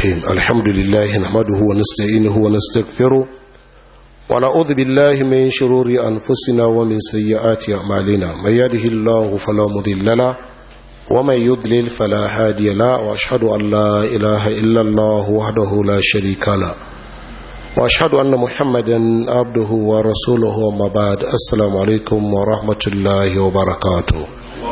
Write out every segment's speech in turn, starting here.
الرحيم الحمد لله نحمده ونستعينه ونستغفره ونعوذ بالله من شرور أنفسنا ومن سيئات أعمالنا من يهده الله فلا مضل له ومن يضلل فلا هادي له وأشهد أن لا إله إلا الله وحده لا شريك له وأشهد أن محمدا عبده ورسوله وما بعد السلام عليكم ورحمة الله وبركاته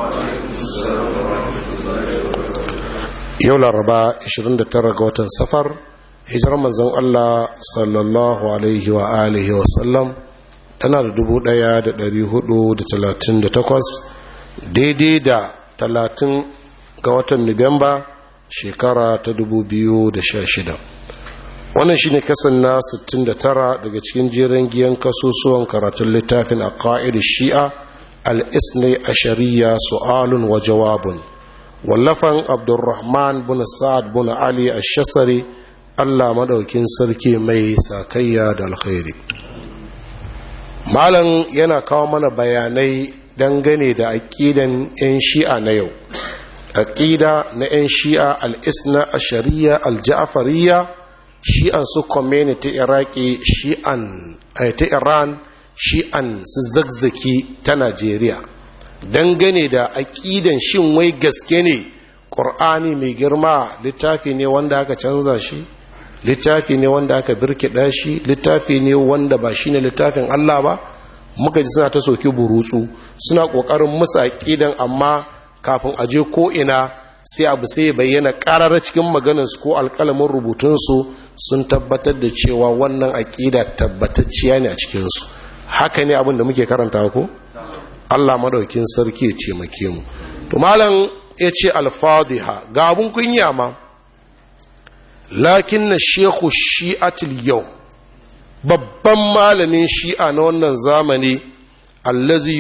yau laraba 29 ga watan safar hijirar manzon Allah sallallahu alaihi wa alihi wa sallam tana da 1438 daidai da 30 ga watan nuwamba shekara ta 2016 wannan shine kasan na 69 daga cikin jerin giyan kasusuwan karatun littafin a ƙa'idar shi'a al-isnai a shari'a su'alun wa jawabun wallafan abdurrahman bin sa'ad bin ali ash-shasari Allah madaukin sarki mai sakayya da alkhairi malam yana kawo mana bayanai dangane da aqidan yan shi'a na yau aqida na yan shi'a al-isna ash-shari'a al-ja'fariyya shi'an su community iraki shi'an ta iran shi'an su zagzaki ta najeriya dangane da aƙidan shin wai gaske ne ƙur'ani mai girma littafi ne wanda aka canza shi littafi ne wanda aka birkiɗa shi littafi ne wanda ba shi ne littafin Allah ba muka ji suna ta soki burutsu suna ƙoƙarin musu aƙidan amma kafin a je ko'ina sai abu sai ya bayyana ƙarar cikin maganarsu ko alƙalamin rubutunsu sun tabbatar da cewa wannan aƙida tabbatacciya ne a cikinsu haka ne abin da muke karanta ko? Allah madaukin sarki ya ce make mu to malam ya ce alfadiha ga abun kunya ma lakin na shekhu shi'atul yau babban malamin shi'a na wannan zamani allazi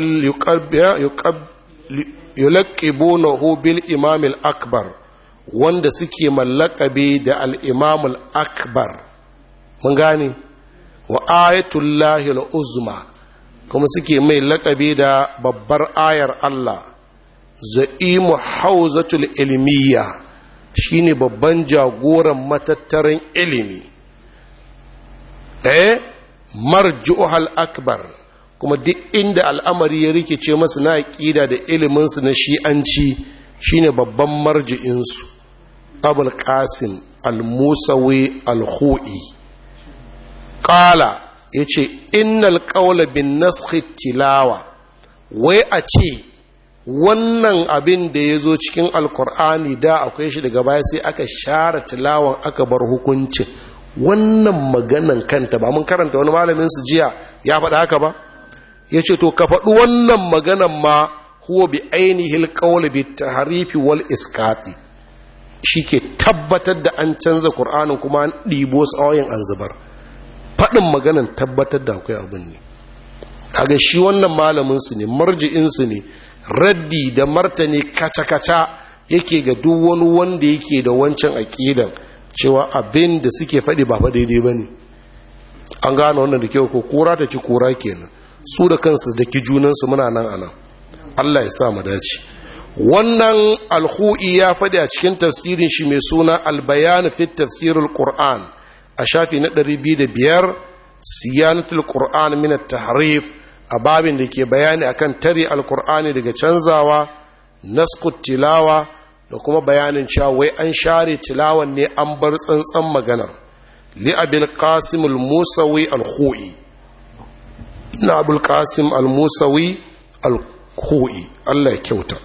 yulaqibunahu bil imam al-akbar wanda suke mallakabe da al-imam al-akbar mun gane wa ayatullahi al-uzma kuma suke mai lakabi da babbar ayar Allah za'imu hauzatul ilmiya shine babban jagoran matattaran ilimi eh marjuhal akbar kuma duk inda al'amari ya rikice masu na aƙida da iliminsu na shi'anci shine babban marji'insu abul qasim al-musawi al-hu'i qala ya ce innal ƙaula bin naskhi tilawa wai a ce wannan abin da ya zo cikin alkur'ani da akwai shi daga baya sai aka share tilawan aka bar hukuncin wannan maganan kanta ba mun karanta wani malamin su jiya ya faɗa haka ba ya ce to ka faɗi wannan maganan ma huwa bi ainihin ƙaula bi taharifi wal iskati shi ke tabbatar da an canza ƙur'anin kuma an ɗibo tsawoyin an zubar faɗin maganan tabbatar da akwai abin ne kaga shi wannan malaminsu ne marji'insu ne raddi da martani kaca-kaca yake ga duk wani wanda yake da wancan aƙidan cewa abin da suke faɗi ba fa daidai ba ne an gane wannan da kyau ko kura ta ci kura kenan su da kansu da ki junansu muna nan anan allah ya sa mu dace wannan alhu'i ya faɗi a cikin tafsirin shi mai suna albayani fit tafsirul qur'an a shafi na ɗari biyu da biyar siyanatul qur'an min tahrif a babin da ke bayani akan tare alqur'ani daga canzawa naskut tilawa da kuma bayanin cewa wai an share tilawan ne an bar tsantsan maganar li abil qasim al musawi al khu'i na abul qasim al musawi al khu'i Allah ya kyauta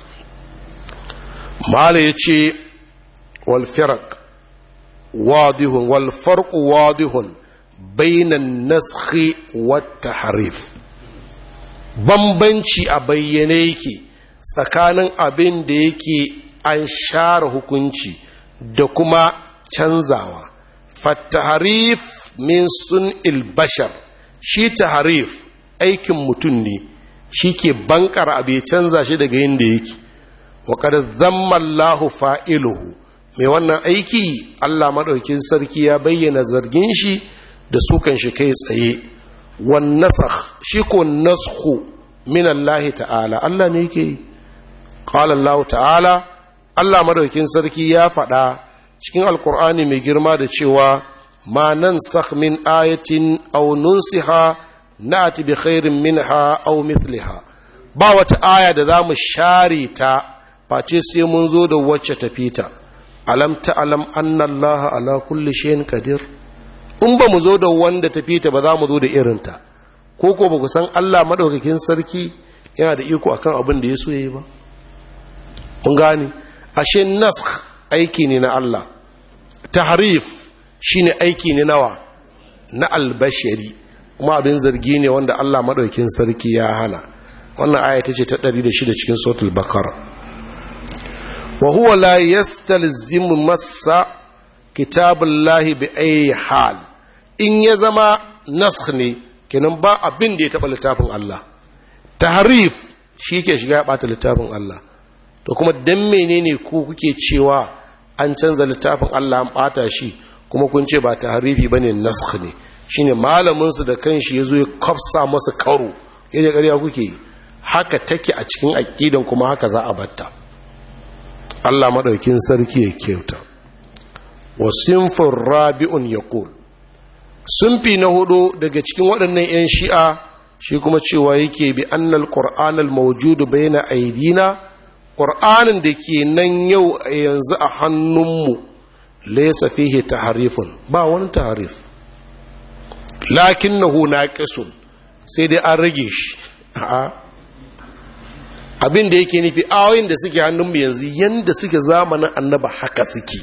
mala yace wal firaq واضح والفرق واضح بين النسخ والتحريف bambanci a bayyane yake tsakanin abin da yake an share hukunci da kuma canzawa fattaharif min sun ilbashar shi taharif aikin mutum ne shi ke bankar abu ya canza shi daga yin da yake wa kada zammallahu fa'iluhu mai wannan aiki Allah maɗaukin sarki ya bayyana zargin shi da sukan shi kai tsaye wan nasakh shi ko naskhu min Allah ta'ala Allah ne yake qala Allah ta'ala Allah madaukin sarki ya faɗa cikin alkur'ani mai girma da cewa ma nan min ayatin aw nunsiha na'ti bi khairin minha aw mithliha ba wata aya da za mu share ta face sai mun zo da wacce tafita alam ta'lam anna allaha ala kulli shay'in qadir in ba mu zo da wanda tafita ba za mu zo da irinta ko ko ba ku san Allah madaukakin sarki yana da iko akan abin da ya so yayi ba kun gane ashe naskh aiki ne na Allah tahrif shine aiki ne nawa na albashari kuma abin zargi ne wanda Allah madaukakin sarki ya hana wannan aya ta ce ta 106 cikin suratul baqara wa huwa la yastalzimu massa kitabullahi bi ayi hal in ya zama naskh ne kenan ba abin da ya taba littafin Allah tahrif shi ke shiga ya bata littafin Allah to kuma dan menene ku kuke cewa an canza littafin Allah an bata shi kuma kun ce ba tahrifi bane naskh ne shine malamin su da kanshi yazo ya kafsa masa karo yaje ƙarya kuke yi haka take a cikin aqidan kuma haka za a batta Allah madaukin sarki ya kyauta wa sinfur rabi'un yaqul sunfi na hudu daga cikin waɗannan 'yan shi'a shi kuma cewa yake bi annal qur'anal mawjudu baina aidina qur'anin da ke nan yau yanzu a hannunmu laysa fihi tahrifun ba wani tahrif lakinnahu naqisun sai dai an rage shi a'a abin da yake nufi ayoyin da suke hannunmu yanzu yanda suke zamanin annaba haka suke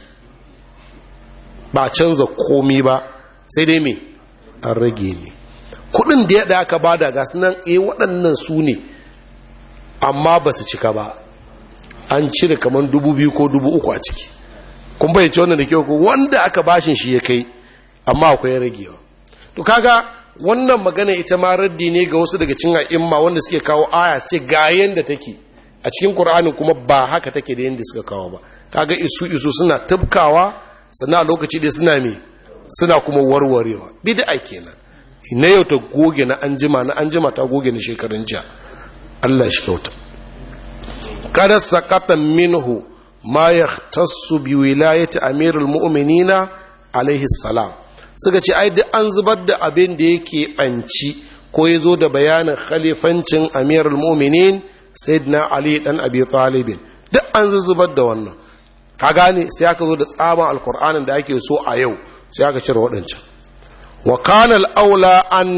ba canza komi ba sai dai me an rage ne kudin da ya aka bada ga sunan eh waɗannan su ne amma ba su cika ba an cire kamar dubu biyu ko dubu uku a ciki kun bayyace wannan da kyau ko wanda aka bashin shi ya kai amma akwai ragewa to kaga wannan magana ita ma raddi ne ga wasu daga cin a'imma wanda suke kawo aya su ce ga yanda take a cikin qur'ani kuma ba haka take da yanda suka kawo ba kaga isu isu suna tabkawa sannan a lokaci da suna me suna kuma warwarewa bid'a kenan na yau ta goge na anjima na anjima ta goge na shekarun jiya Allah shi kyauta kada sakata minhu ma yahtassu bi wilayati amirul mu'minina alaihi salam suka ce ai duk an zubar da abin da yake banci ko ya zo da bayanin khalifancin amirul mu'minin sayyidina ali dan abi talibin duk an zubar da wannan ka gane sai aka zo da tsaban alkur'anin da ake so a yau sai aka cire waɗancan wa kana al'aula an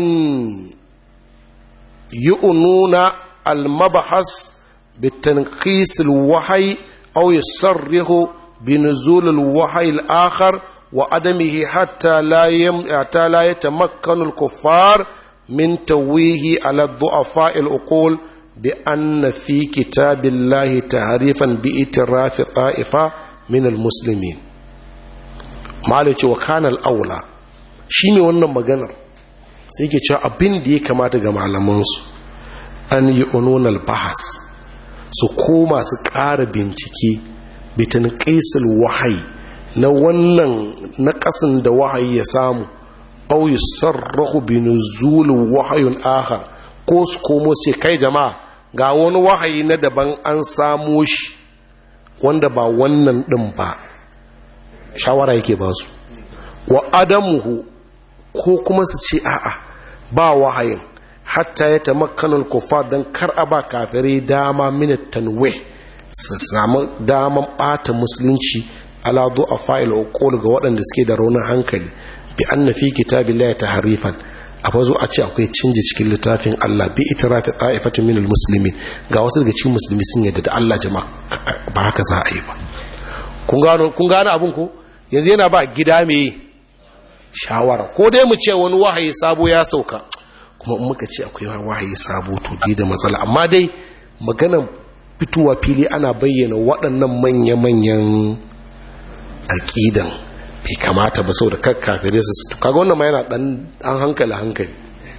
yi ununa al-mabahas بتنقيس الوحي أو يصرح بنزول الوحي الآخر وعدمه حتى لا يم... حتى لا يتمكن الكفار من تويه على الضعفاء العقول بأن في كتاب الله تعريفا بإتراف طائفة من المسلمين مالك وكان الأولى shine wannan maganar sai ke cewa abin da ya kamata ga malamansu an yi ununal bahas su koma su ƙara bincike bitin ƙaisar wahayi na wannan na ƙasin da wahayi ya samu au yi sarrahu bin zulun wahayun ahar ko su komo ce kai jama'a ga wani wahayi na daban an samo shi wanda ba wannan ɗin ba shawara yake ba su wa adamuhu ko kuma su ce a'a ba wahayin hatta ya tamakkanul kufar don kar a ba kafirai dama minat tanwe su samu daman bata musulunci ala a fa'il uqul ga waɗanda suke da raunin hankali bi anna fi kitabillahi tahrifan a bazo a ce akwai canji cikin littafin Allah bi itirafi ta'ifatin minal muslimin ga wasu daga cikin musulmi sun yadda da Allah jama'a ba haka za a yi ba kun gano kun gano abin ko yanzu yana ba gida me shawara ko dai mu ce wani wahayi sabo ya sauka kuma in muka ce akwai wahayi sabo to dai da matsala amma dai maganan fitowa fili ana bayyana waɗannan manya-manyan aƙidan bai kamata ba saboda kakkafire su kaga wannan ma yana ɗan an hankali hankali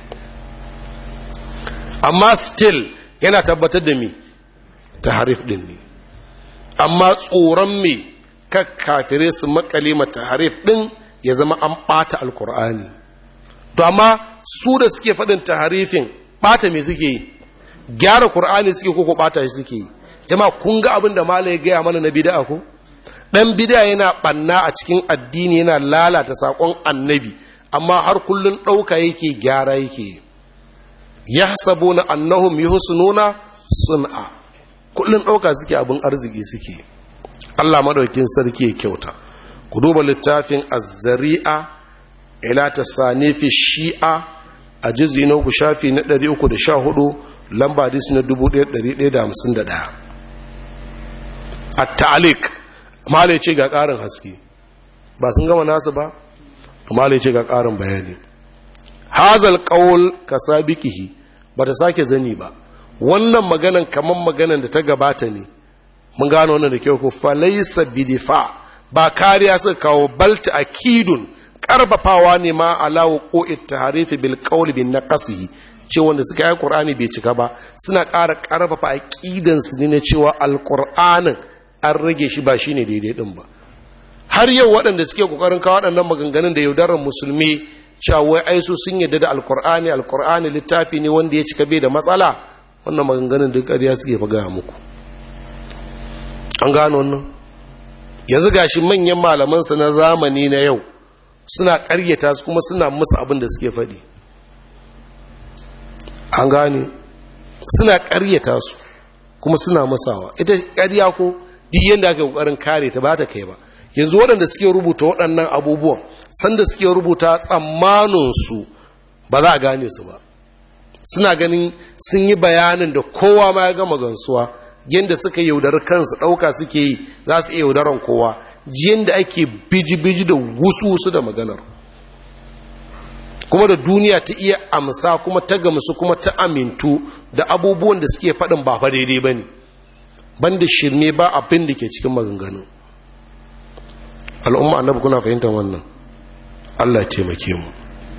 amma still yana tabbatar da me ta harif ɗin ne amma tsoron me kakkafire su makale mata harif ɗin ya zama an ɓata alkur'ani to amma su da suke faɗin taharifin ɓata me suke yi gyara ƙur'ani suke koko ɓata shi suke yi jama kun ga abin da malai gaya mana na bida'a ko ɗan bida yana ɓanna a cikin addini yana lalata saƙon annabi amma har kullum ɗauka yake gyara yake ya sabo na annahum yi nuna sun'a kullum ɗauka suke abin arziki suke allah maɗaukin sarki ya kyauta ku duba littafin azzari'a ila ta sanifi shi'a a jizi na uku shafi na 314 lamba hadisi na 1151 a ta'alik malai ce ga ƙarin haske ba sun gama nasu ba malai ce ga ƙarin bayani hazal ƙaul ka sabikihi ba ta sake zani ba wannan maganan kamar maganan da ta gabata ne mun gano wannan da kyau ko falaisa bidifa ba kariya suka kawo balta akidun karfafawa ne ma alawo ko ittiharifi bil qawl bin naqsihi ce wanda suka yi qur'ani bai cika ba suna ƙara karfafa aqidan su ne na cewa alqur'anin an rage shi ba shine daidai din ba har yau waɗanda suke kokarin kawo waɗannan maganganun da yaudarar musulmi cewa wai ai su sun yadda da alqur'ani alqur'ani littafi ne wanda ya cika bai da matsala wannan maganganun duk ƙarya suke fa gaya muku an gano wannan yanzu gashi manyan malamansa na zamani na yau suna karyata su kuma suna musu abin da suke faɗi an gane suna karyata su kuma suna musawa ita karya ko duk yadda aka kokarin kare ta ba ta kai ba yanzu waɗanda suke rubuta waɗannan abubuwan sanda suke rubuta tsammaninsu ba za a gane su ba suna ganin sun yi bayanin da kowa ma ya gama gansuwa yadda suka yaudar kansu ɗauka suke yi za su iya yaudaran kowa jiyan da ake biji-biji da wusu-wusu da maganar kuma da duniya ta iya amsa kuma ta gamsu kuma ta amintu da abubuwan da suke faɗin ba fa daidai ba ne banda shirme ba abin da ke cikin maganganun al'umma annabi kuna fahimtar wannan allah taimake mu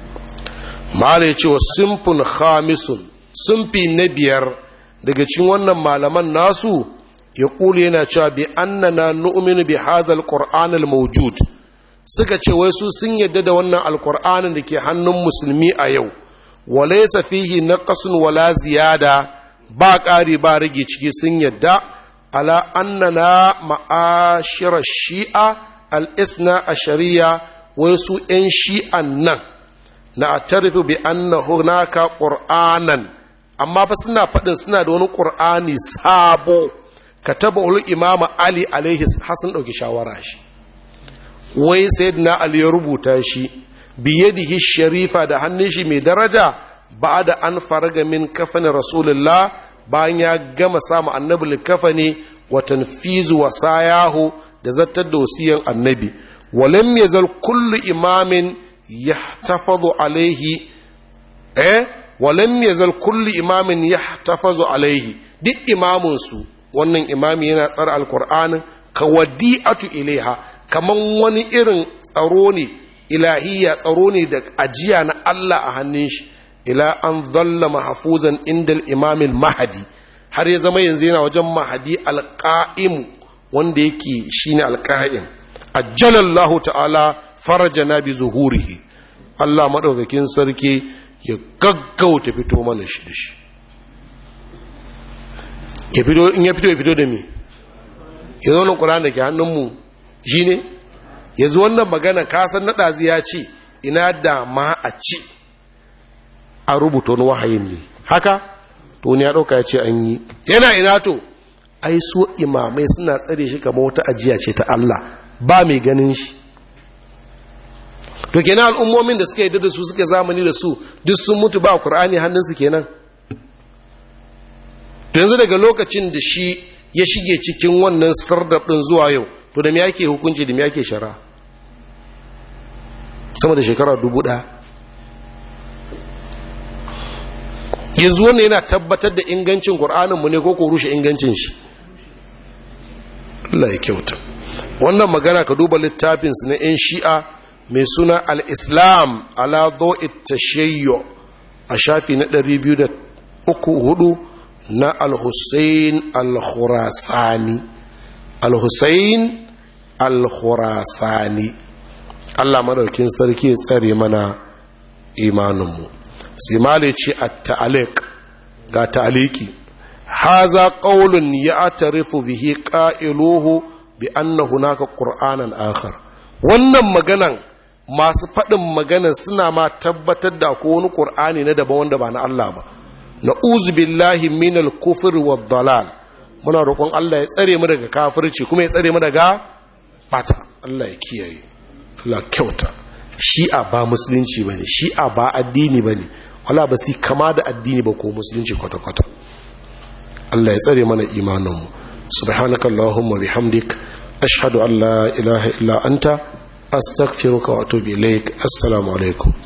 mala ya ce wa simfin khamisun simfi na biyar daga cikin wannan malaman nasu ya kuli yana cewa bi annana nu'minu bi hadha alquran almawjud suka ce wai su sun yadda da wannan alqur'anin da ke hannun musulmi a yau walaysa fihi naqsun wala ziyada ba ƙari ba rage ciki sun yadda ala annana ma'ashira shi'a al-isna ashariya wai su 'yan shi'an nan na atarifu bi anna hunaka qur'anan amma fa suna faɗin suna da wani qur'ani sabo kataba ul imama ali alaihi hasan dauki shawara shi wai sayyidina ali ya rubuta shi biyadihi sharifa da hannun shi mai daraja ba'da an faraga min kafani rasulullah bayan ya gama samu annabi likafani wa tanfizu wasayahu da zattar da wasiyan annabi walam yazal kullu imamin yahtafazu alaihi eh walam yazal kullu imamin yahtafazu alaihi duk imamun su wannan imami yana tsara alkur'anin ka wadi'atu ilaiha kaman wani irin tsaro ne ilahiyya tsaro ne da ajiya na Allah a hannun shi ila an zalla mahfuzan inda imamil mahadi har ya zama yanzu yana wajen mahadi alqa'im wanda yake shine alqa'im ajjalallahu ta'ala farajana bi zuhurihi Allah madaukakin sarki ya gaggauta fito mana shi da shi ya fito in ya fito ya fito da me ya zo nan ƙuran da ke hannunmu shi ne ya zo wannan magana kasan na ɗazi ya ce ina da ma a ci a rubuta wani wahayin ne haka to ne ya ɗauka ya ce an yi yana ina to ai so imamai suna tsare shi kamar wata ajiya ce ta Allah ba mai ganin shi to kenan al'ummomin da suka yi da su suka zamani da su duk sun mutu ba Qur'ani hannunsu kenan to yanzu daga lokacin da shi ya shige cikin wannan sardab din zuwa yau to da me yake hukunci da me yake shara sama da shekara dubu ɗaya yanzu wannan yana tabbatar da ingancin mu ne ko ko rushe ingancin shi Allah ya kyauta wannan magana ka duba littafinsu na 'yan shi'a mai suna al-islam ala zo'it tashayyo a shafi na 203 na al-hussein al-khurasani al-hussein al-khurasani Allah madaukin sarki ya tsare mana imaninmu sai male ce a ta'alik ga ta'aliki haza qaulun ya atarifu bihi qailuhu bi anna hunaka qur'anan akhar wannan maganan masu faɗin maganan suna ma tabbatar da ko wani qur'ani na daban wanda ba na Allah ba na'uzu billahi minal kufri wad dalal muna roƙon Allah ya tsare mu daga kafirci kuma ya tsare mu daga bata Allah ya kiyaye Allah kyauta shi'a ba musulunci bane shi'a ba addini bane wala ba si kama da addini ba ko musulunci kwata kwata Allah ya tsare mana imanin mu subhanaka allahumma bihamdik ashhadu an la ilaha illa anta astaghfiruka wa atubu ilaik assalamu alaikum